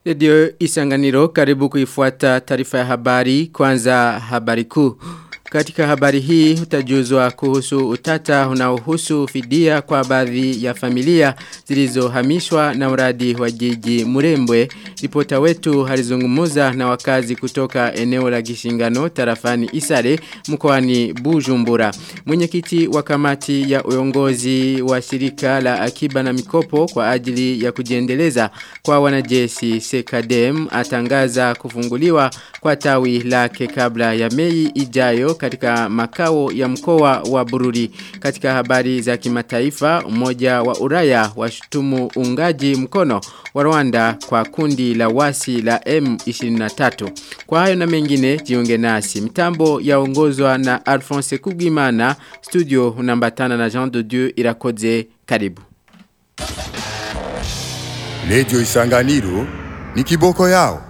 Redio Isanganiro karibu kuifuata taarifa ya habari kwanza habari kuu. Katika habari hii utajuzwa kuhusu utata unaohusu fidia kwa baadhi ya familia zilizohamishwa na uradi wa jiji Murembwe. Ripota wetu alizungumuza na wakazi kutoka eneo la Gishingano tarafani Isare mkoani Bujumbura. Mwenyekiti wa kamati ya uongozi wa shirika la akiba na mikopo kwa ajili ya kujiendeleza kwa wanajeshi Sekadem atangaza kufunguliwa kwa tawi lake kabla ya Mei ijayo katika makao ya mkoa wa Bururi. Katika habari za kimataifa, umoja wa Uraya washutumu ungaji mkono wa Rwanda kwa kundi la wasi la M23. Kwa hayo na mengine jiunge nasi. Mitambo yaongozwa na Alphonse Kugimana, studio unambatana na Jean de Dieu Irakoze. Karibu. Radio Isanganiro ni kiboko yao.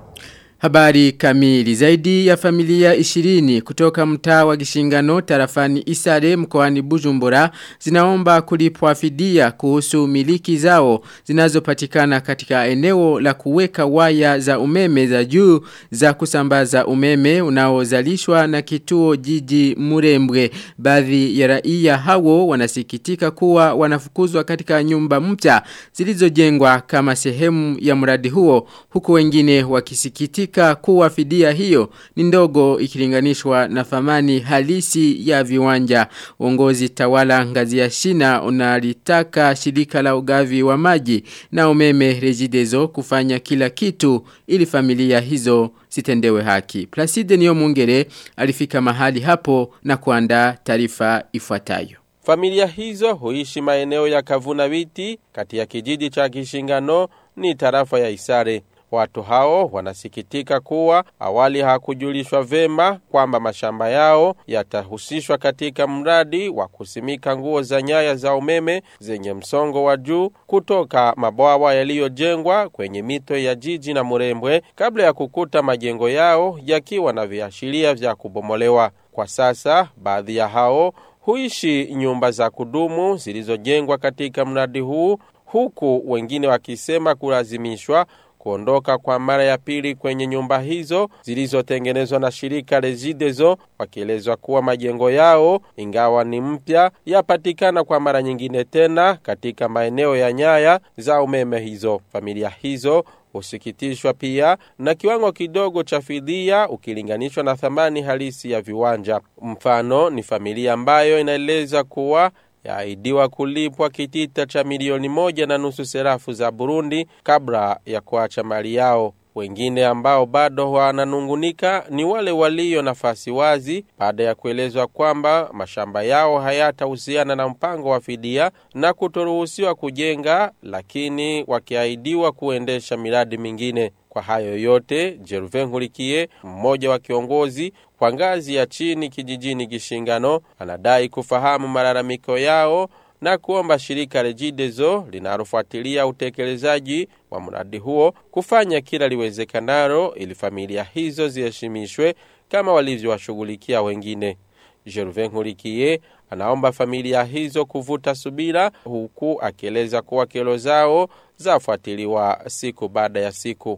Habari kamili zaidi ya familia 20 kutoka mtaa wa Gishingano tarafani Isare mkoani Bujumbura zinaomba kulipwa fidia kuhusu miliki zao zinazopatikana katika eneo la kuweka waya za umeme za juu za kusambaza umeme unaozalishwa na kituo jiji Murembwe. Baadhi ya raia hao wanasikitika kuwa wanafukuzwa katika nyumba mpya zilizojengwa kama sehemu ya mradi huo huku wengine wakisikitika kuhakika kuwa fidia hiyo ni ndogo ikilinganishwa na thamani halisi ya viwanja. Uongozi tawala ngazi ya shina unalitaka shirika la ugavi wa maji na umeme rejidezo kufanya kila kitu ili familia hizo sitendewe haki. Placide niyo mungere alifika mahali hapo na kuandaa taarifa ifuatayo. Familia hizo huishi maeneo ya Kavuna Viti kati ya kijiji cha Kishingano ni tarafa ya Isare. Watu hao wanasikitika kuwa awali hakujulishwa vema kwamba mashamba yao yatahusishwa katika mradi wa kusimika nguo za nyaya za umeme zenye msongo wa juu kutoka mabwawa yaliyojengwa kwenye mito ya jiji na Murembwe kabla ya kukuta majengo yao yakiwa na viashiria vya kubomolewa. Kwa sasa baadhi ya hao huishi nyumba za kudumu zilizojengwa katika mradi huu huku wengine wakisema kulazimishwa kuondoka kwa mara ya pili kwenye nyumba hizo zilizotengenezwa na shirika Regideso wakielezwa kuwa majengo yao ingawa ni mpya yapatikana kwa mara nyingine tena katika maeneo ya nyaya za umeme hizo. Familia hizo husikitishwa pia na kiwango kidogo cha fidia ukilinganishwa na thamani halisi ya viwanja. Mfano ni familia ambayo inaeleza kuwa yaidiwa kulipwa kitita cha milioni moja na nusu serafu za Burundi kabla ya kuacha mali yao. Wengine ambao bado wananungunika ni wale walio nafasi wazi baada ya kuelezwa kwamba mashamba yao hayatahusiana na mpango wa fidia na kutoruhusiwa kujenga, lakini wakiahidiwa kuendesha miradi mingine. Kwa hayo yote, Jeruven Nkurikiye, mmoja wa kiongozi kwa ngazi ya chini kijijini Gishingano, anadai kufahamu malalamiko yao na kuomba shirika Regideso linalofuatilia utekelezaji wa mradi huo kufanya kila liwezekanalo ili familia hizo ziheshimishwe kama walivyowashughulikia wengine. Jeruven Nkurikiye anaomba familia hizo kuvuta subira huku akieleza kuwa kero zao zafuatiliwa siku baada ya siku.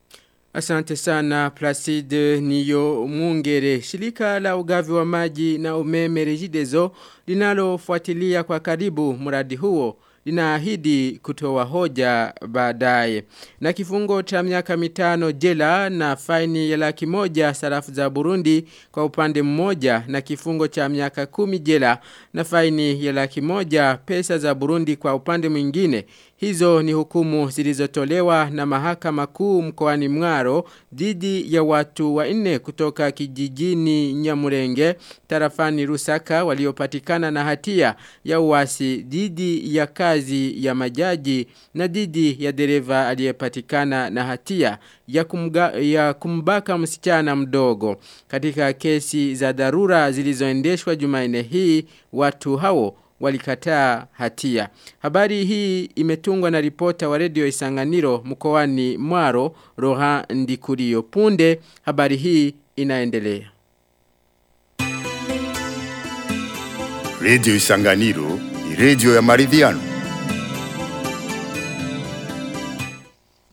Asante sana Placide Niyo Mungere. Shirika la ugavi wa maji na umeme Regideso linalofuatilia kwa karibu mradi huo linaahidi kutoa hoja baadaye. Na kifungo cha miaka mitano jela na faini ya laki moja sarafu za Burundi kwa upande mmoja na kifungo cha miaka kumi jela na faini ya laki moja pesa za Burundi kwa upande mwingine. Hizo ni hukumu zilizotolewa na mahakama kuu mkoani Mwaro dhidi ya watu wanne kutoka kijijini Nyamurenge tarafani Rusaka waliopatikana na hatia ya uasi dhidi ya kazi ya majaji na dhidi ya dereva aliyepatikana na hatia ya, kumga, ya kumbaka msichana mdogo. Katika kesi za dharura zilizoendeshwa Jumanne hii watu hao walikataa hatia. Habari hii imetungwa na ripota wa redio Isanganiro mkoani Mwaro Rohan Ndikurio. Punde habari hii inaendelea. Radio Isanganiro ni radio ya maridhiano.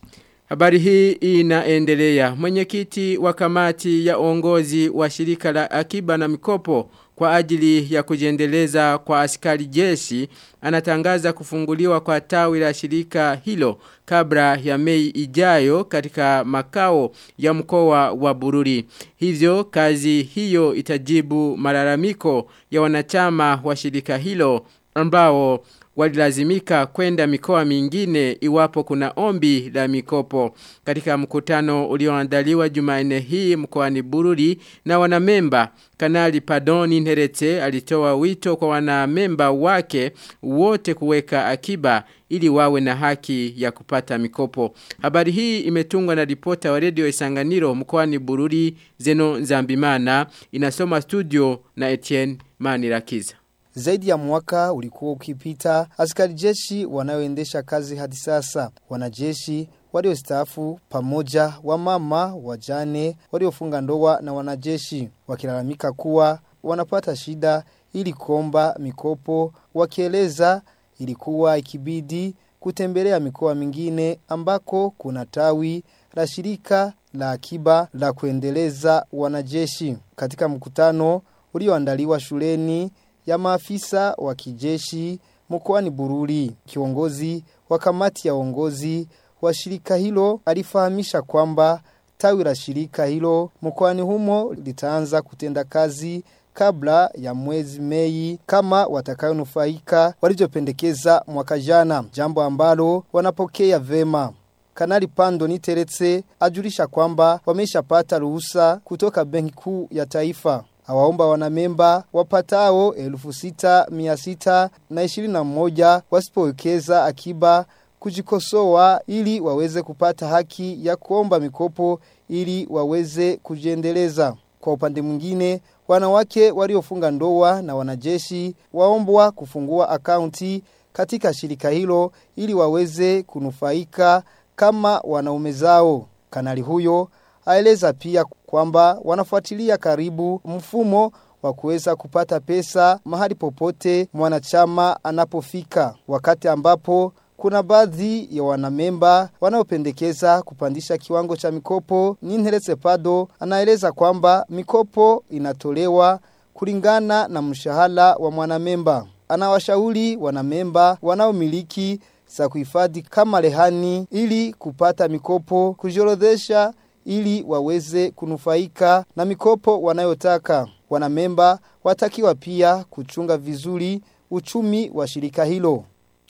Habari hii inaendelea. Mwenyekiti wa kamati ya uongozi wa shirika la akiba na mikopo kwa ajili ya kujiendeleza kwa askari jeshi anatangaza kufunguliwa kwa tawi la shirika hilo kabla ya Mei ijayo katika makao ya mkoa wa Bururi. Hivyo kazi hiyo itajibu malalamiko ya wanachama wa shirika hilo ambao walilazimika kwenda mikoa mingine iwapo kuna ombi la mikopo. Katika mkutano ulioandaliwa Jumanne hii mkoani Bururi na wanamemba Kanali Padoni Nherete alitoa wito kwa wanamemba wake wote kuweka akiba ili wawe na haki ya kupata mikopo. Habari hii imetungwa na ripota wa redio Isanganiro mkoani Bururi Zeno Nzambimana inasoma studio na Etienne Manirakiza. Zaidi ya mwaka ulikuwa ukipita, askari jeshi wanaoendesha kazi hadi sasa. Wanajeshi waliostaafu pamoja wamama, wajane, waliofunga ndoa na wanajeshi wakilalamika kuwa wanapata shida ili kuomba mikopo, wakieleza ilikuwa ikibidi kutembelea mikoa mingine ambako kuna tawi la shirika la akiba la kuendeleza wanajeshi. Katika mkutano ulioandaliwa shuleni ya maafisa wa kijeshi mkoani Bururi. Kiongozi wa kamati ya uongozi wa shirika hilo alifahamisha kwamba tawi la shirika hilo mkoani humo litaanza kutenda kazi kabla ya mwezi Mei kama watakayonufaika walivyopendekeza mwaka jana, jambo ambalo wanapokea vema. Kanali Pando Niteretse ajulisha kwamba wameshapata ruhusa kutoka Benki Kuu ya Taifa awaomba wanamemba wapatao elfu sita mia sita na ishirini na moja wasipowekeza akiba kujikosoa ili waweze kupata haki ya kuomba mikopo ili waweze kujiendeleza. Kwa upande mwingine, wanawake waliofunga ndoa na wanajeshi waombwa kufungua akaunti katika shirika hilo ili waweze kunufaika kama wanaume zao. Kanali huyo aeleza pia kwamba wanafuatilia karibu mfumo wa kuweza kupata pesa mahali popote mwanachama anapofika wakati ambapo kuna baadhi ya wanamemba wanaopendekeza kupandisha kiwango cha mikopo Ninteretse Pado anaeleza kwamba mikopo inatolewa kulingana na mshahara wa mwanamemba anawashauri wanamemba wanaomiliki za kuhifadhi kama rehani ili kupata mikopo kujiorodhesha ili waweze kunufaika na mikopo wanayotaka. Wanamemba watakiwa pia kuchunga vizuri uchumi wa shirika hilo.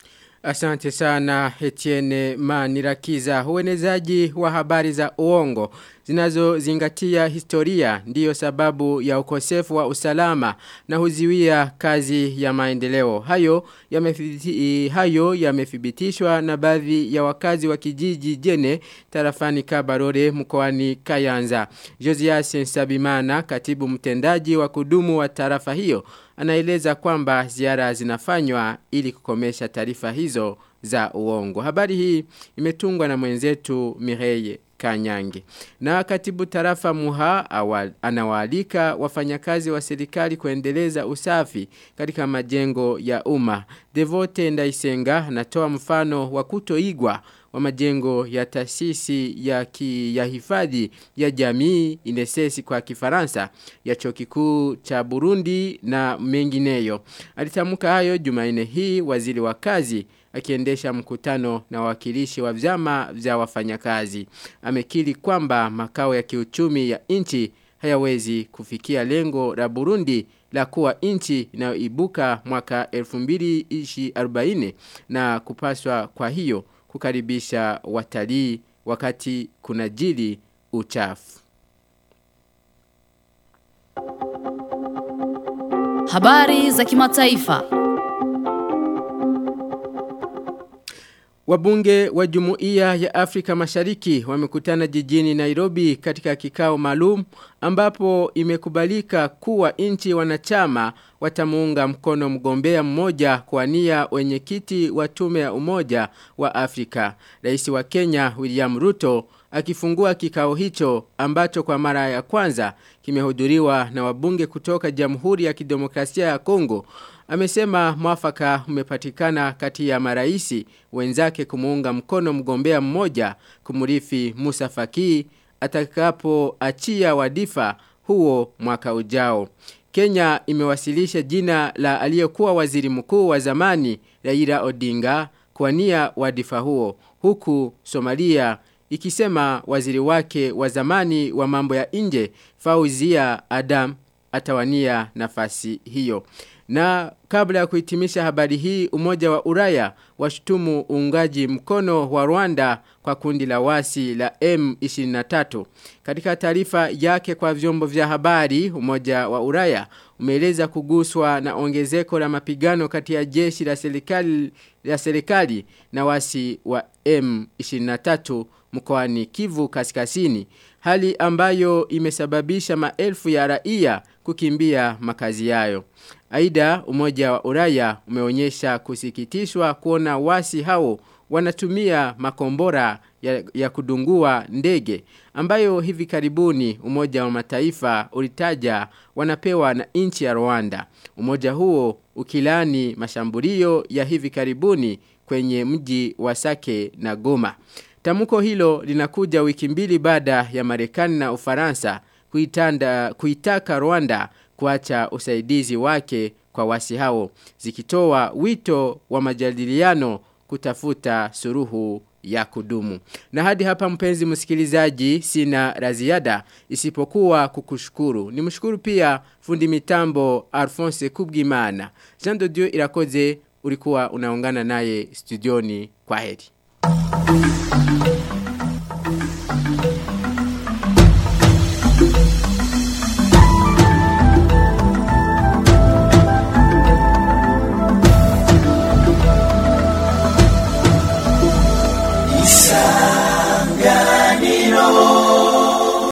Asante sana Etienne Manirakiza. Uenezaji wa habari za uongo zinazozingatia historia ndiyo sababu ya ukosefu wa usalama na huziwia kazi ya maendeleo. Hayo yamethibiti, hayo yamethibitishwa na baadhi ya wakazi wa kijiji Jene tarafani Kabarore mkoani Kayanza. Josias Sabimana, katibu mtendaji wa kudumu wa tarafa hiyo, anaeleza kwamba ziara zinafanywa ili kukomesha taarifa hizo za uongo. Habari hii imetungwa na mwenzetu Mireye Kanyange. Na katibu tarafa Muha awal, anawaalika wafanyakazi wa serikali kuendeleza usafi katika majengo ya umma. Devote Ndaisenga anatoa mfano wa kutoigwa wa majengo ya taasisi ya, ki, ya hifadhi ya jamii inesesi kwa kifaransa ya chuo kikuu cha Burundi na mengineyo. Alitamka hayo Jumanne hii waziri wa kazi akiendesha mkutano na wakilishi wa vyama vya wafanyakazi. Amekiri kwamba makao ya kiuchumi ya nchi hayawezi kufikia lengo la Burundi la kuwa nchi inayoibuka mwaka 2040 na kupaswa kwa hiyo kukaribisha watalii wakati kuna jili uchafu. Habari za kimataifa. Wabunge wa Jumuiya ya Afrika Mashariki wamekutana jijini Nairobi katika kikao maalum ambapo imekubalika kuwa nchi wanachama watamuunga mkono mgombea mmoja kwa nia wenyekiti wa tume ya umoja wa Afrika. Rais wa Kenya William Ruto akifungua kikao hicho ambacho kwa mara ya kwanza kimehudhuriwa na wabunge kutoka Jamhuri ya Kidemokrasia ya Kongo amesema mwafaka umepatikana kati ya maraisi wenzake kumuunga mkono mgombea mmoja kumurithi Musa Faki atakapoachia wadifa huo mwaka ujao. Kenya imewasilisha jina la aliyekuwa waziri mkuu wa zamani Raila Odinga kwa nia wadifa huo huku Somalia ikisema waziri wake wa zamani wa mambo ya nje Fauzia Adam atawania nafasi hiyo. Na kabla ya kuhitimisha habari hii umoja wa Uraya washutumu uungaji mkono wa Rwanda kwa kundi la wasi la M23. Katika taarifa yake kwa vyombo vya habari umoja wa Uraya umeeleza kuguswa na ongezeko la mapigano kati ya jeshi la serikali la serikali na wasi wa M23 mkoani Kivu Kaskazini hali ambayo imesababisha maelfu ya raia kukimbia makazi yayo. Aida umoja wa Uraya umeonyesha kusikitishwa kuona wasi hao wanatumia makombora ya, ya kudungua ndege ambayo hivi karibuni umoja wa mataifa ulitaja wanapewa na nchi ya Rwanda. Umoja huo ukilani mashambulio ya hivi karibuni kwenye mji wa Sake na Goma. Tamuko hilo linakuja wiki mbili baada ya Marekani na Ufaransa kuitanda kuitaka Rwanda kuacha usaidizi wake kwa wasi hao zikitoa wito wa majadiliano kutafuta suruhu ya kudumu. Na hadi hapa mpenzi msikilizaji sina raziada isipokuwa kukushukuru. Nimshukuru pia fundi mitambo Alphonse Kubgimana. Jean de Dieu irakoze ulikuwa unaungana naye studioni kwa heri.